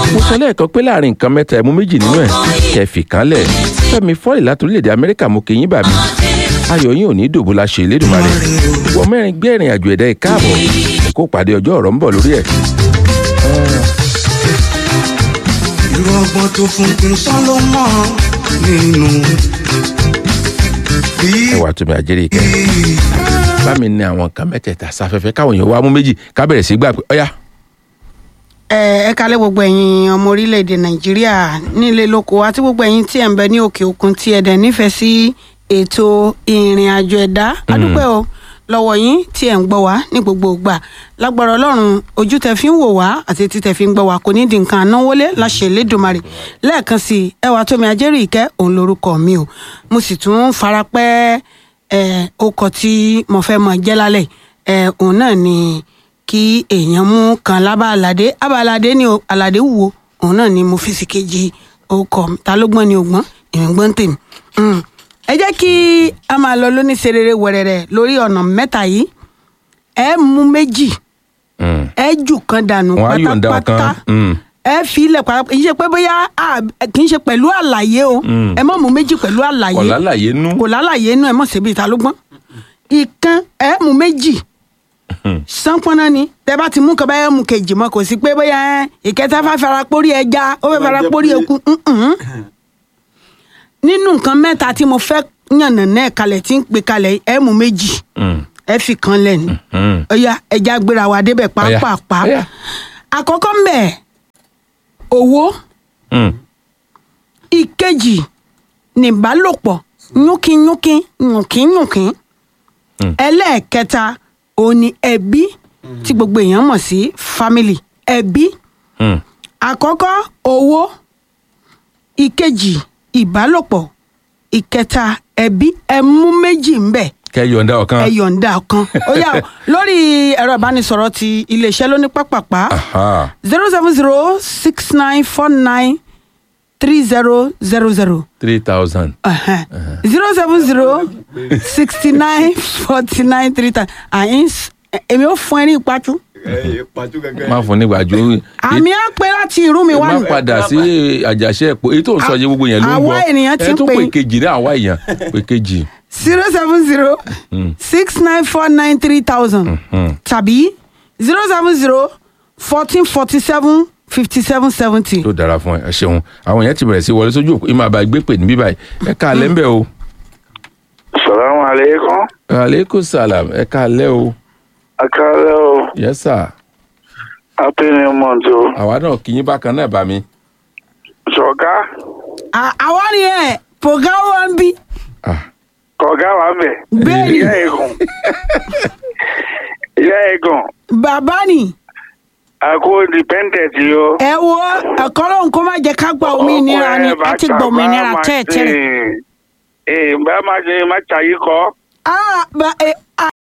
mo sọ lẹ́ẹ̀kan pé láàrin nǹkan mẹ́ta ẹ̀mú méjì nínú ẹ̀ kẹfì kanlẹ̀ fẹ́mi fọ́ọ̀lì láti orílẹ̀-èdè amẹ́ríkà mo kì í yín bàbí ayọ̀ yín ò ní dòbò la ṣe Elédùmarè ìwọ mẹ́rin gbé ìrìn àjò ẹ̀dá ìkáàbọ̀ kó pàdé ọjọ́ ọ̀rọ̀ ń bọ̀ lórí ẹ̀. irú ọgbọ́n tó fún kí n sán ló mọ̀ nínú. bí ẹwà tó mi àjẹrè ìkẹ́ bá mi ní àwọn nǹkan mẹ́tẹ̀ẹ̀ta sáfẹ́fẹ́ káwọn èèyàn wá mú méjì ká bẹ̀rẹ̀ sí gbà pé ọ̀yá ẹ ẹ kálẹ̀ gbogbo ẹ̀yin ọmọ orílẹ̀-èdè nàìjíríà nílé lóko àti gbogbo ẹ̀yin tí ẹ̀ ń bẹ ní òkè òkun tí ẹ̀ dẹ̀ nífẹ̀ẹ́ sí ètò ìrìn àjò ẹ̀dá adúpẹ́ o lọ́wọ́ yín tí ẹ̀ ń gbọ́ wá ní gbogbo ìgbà lágbára ọlọ́run ojú tẹ fi ń wò wá àti etí tẹ fi ń gbọ́ wá kò ní di nǹkan ànáwólé láṣẹ Elédùmarè lẹ́ẹ̀kan sí i ẹwà tómi ajẹ́rì ìkẹ́ òun lorúkọ mi o mo sì tún farapẹ́ ẹ̀ ọkọ̀ tí mo fẹ́ mọ jẹ́ lálẹ́ ẹ̀ òun náà ni kí èèyàn mú kan lábá aládé ábá aládé ni o aládé wúwo òun náà ni mo fi sí kejì ọkọ ta ló gbọ́n ni ògbọ́n èmi gbọ́n tèmi. Mm. ẹ jẹ́ kí a máa lọ lóníṣerere wẹ̀rẹ̀rẹ̀ lórí ọ̀nà mẹ́ta yìí ẹ mú méjì Mm. ẹ jù kan dànù wọn á yọ̀ǹda pátápátá ọ̀kan Mm. ẹ fi ilẹ̀ pátápátá kì í ṣe pé bóyá a- kì í ṣe pẹ̀lú àlàyé o Mm. ẹ má mú méjì pẹ̀lú àlàyé kọ̀ lálàyé nú kò lálàyé inú ẹ mọ̀ síbi ìta ló gbọ́n ìkan ẹ mú méjì sánpọ́nà ni tẹ bá ti mú kaba ẹ mú kejì mọ́ kò sí pé bóyá ẹ ìkẹta fẹ́ fara pórí ẹja ó fẹ́ fara pórí eku ǹǹ. nínú nǹkan mẹ́ta tí mo fẹ́ yànnà náà kalẹ̀ tí ń pè kalẹ̀ ẹ mú méjì Mm. ẹ fi kan lẹ́nu Mm. ọ̀ya ẹja gbéra wa débẹ̀ Ọ̀yá, pàápàá ọ̀yá. àkọ́kọ́ ń bẹ̀ owó Mm. ìkejì nìbálòpọ̀ yúnkínyúnkín yùnkínyùnkín Mm. ẹlẹ́ẹ̀kẹta òun ni ẹbí tí gbogbo èèyàn mọ̀ sí family ẹbí Mm. àkọ́kọ́ owó ìkejì ìbálòpọ̀ ìkẹta ẹbí ẹ mú méjì ń bẹ̀ kẹ́ yọ̀ǹda ọ̀kan ẹ yọ̀ǹda kan ó yá o, lórí ẹ̀rọ ìbánisọ̀rọ̀ ti iléeṣẹ́ lóní pápápá Aha. zero seven zero six nine four nine three zero zero zero three thousand zero seven zero sixty nine forty nine three times àyìn èmi ò fún ẹ ní ìpàtú má fún nígbàjú àmì á pé láti irú mi wá má ní. padà sí àjàṣe ẹ̀pọ̀ èyí tó ń sọ yẹ gbogbo yẹn ló ń Àwa gbọ́ ènìyàn ti ẹ ń tó pè- pè kejì ní àwa èèyàn pè kejì zero seven zero six nine four nine three thousand tàbí zero seven zero fourteen forty seven fifty seven seventy. tó dára fún ẹ ẹ ṣeun àwọn èèyàn ti bẹ̀rẹ̀ sí wọlé sójú òkú ìmọ̀ àbá gbé pè níbí báyìí ẹ ká alẹ́ ń bẹ̀ o Salamu alaikum. aleykum salam ẹ ká alẹ́ o Akálẹ́ o. yes sir Happy new month o. àwa náà kì í bákan náà bá mi Ṣọ̀gá. àwa ni ẹ pògá wa ń bí Ah, Kọ̀gá wa bẹ̀. Bẹ́ẹ̀ni. Ìyá ẹ̀gùn. Ìyá ẹ̀gùn. bàbá ni Àkó independent yìí o. ẹ wo ẹ̀kọ́ lóhùn kó má jẹ́ ká gba òmìnira ni ẹ ti gba òmìnira tẹ́ẹ̀tẹ́rẹ̀. Ee, bá máa ṣe má ṣàyí kọ́. Ah, ba, eh,